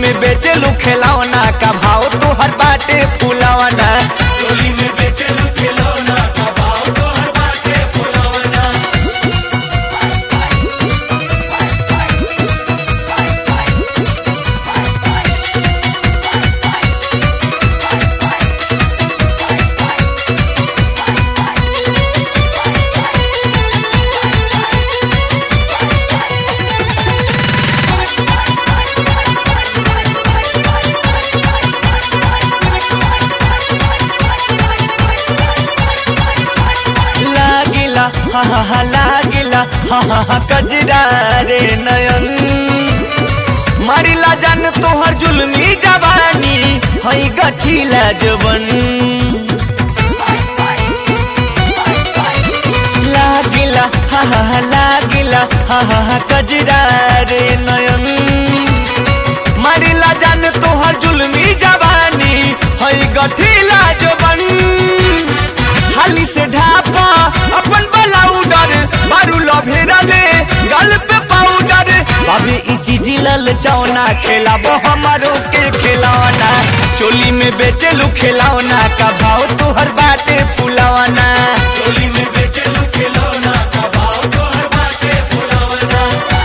में बेचलू खिलौना का भाव तोहर बाटे फुलवना चोली में बेचलू खिलौना का भाव तोहर बाटे फुलौना लागिला हा हा हा लागिला हा हा हा कजरा रे नयन मारिला जान तोहर जुलमी जवानी हई गठिला जवन लागिला हा हा हा लागिला हा हा हा कजरा रे नयन मारिला जान तोहर जुलमी जवानी हई गठिला जवन हाली से ढापा अपन बलाउडर मारू लभेरा ले गल पे पाउडर बाबे ई चीज लल चौना खेलाबो हमारो के खिलौना चोली में बेचलू खिलौना का भाव तोहर बाटे फुलौना चोली में बेचलू खिलौना का भाव तोहर बाटे फुलौना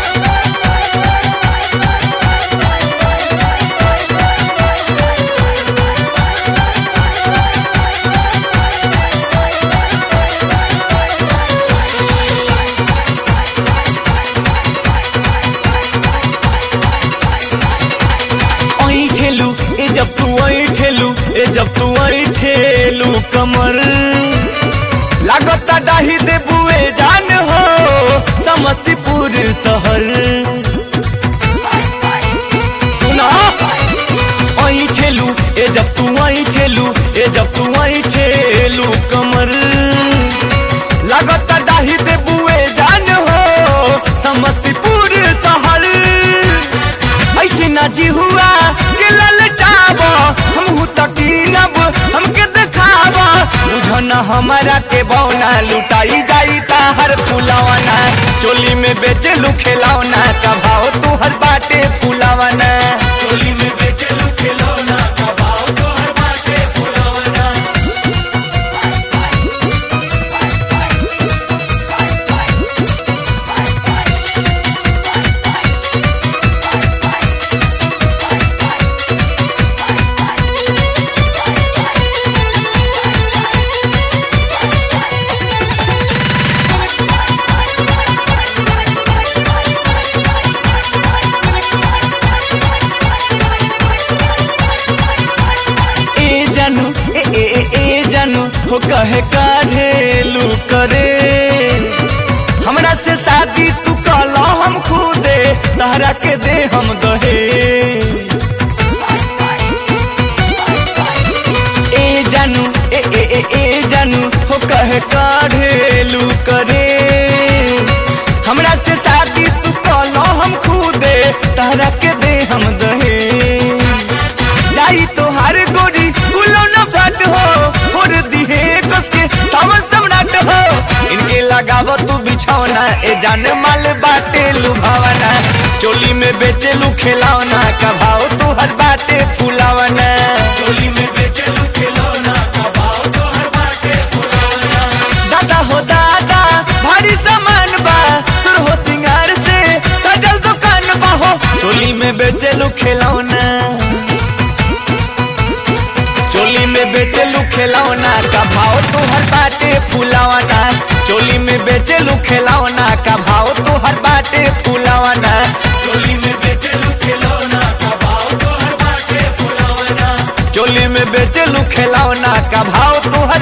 ओई ठेलू ए जब तू ओई ठेलू ए जब तू ओई ठेलू कमर लागता डाही दे बुए जान हो समस्तीपुर शहर सुना ओई ठेलू ए जब तू ओई ठेलू ए जब तू ओई ठेलू कमर लागता डाही दे बुए जान हो समस्तीपुर शहर ऐसे ना जी हुआ के ललचाव हम तकीनब हमके दिखावा बुझन हमारा के बौना लुटाई जाई ताहर फुलवना चोली में बेचलू खिलौना का भाव तोहर बाटे फुलवना चोली में बेचलू खिलौना का भाव तोहर बाटे फुलौना ए जानू ए ए ए ए जानू हो कहे काढ़ेलू करे हमरा से शादी तू कहला हम खुदे तहरा के दे हम दहे ए जानू ए ए ए ए जानू हो कहे काढ़ेलू करे हमरा से शादी तू कहला हम खुदे तहरा के दे हम दहे जाई तोहार गोरी फूलो न फट हो और दिहे कस के सावन सम्राट हो इनके लगाव तू बिछौना ए जान माल बाटे लुभावना चोली में बेचलू खिलौना का भाव तोहर बाटे फुलावना चोली में बेचलू खिलौना का भाव तोहर बाटे फुलौना दादा हो दादा भारी सामान बा तोर हो सिंगार से सजल दुकान बा हो चोली में बेचलू खिलौना चोली में बेचलू खिलौना का भाव तोहर बाटे फुलौना चोली में बेचलू खिलौना का भाव तोहर बाटे फुलौना चोली में बेचलू खिलौना का भाव तोहर बाटे फुलौना चोली में बेचलू खिलौना का भाव तोहर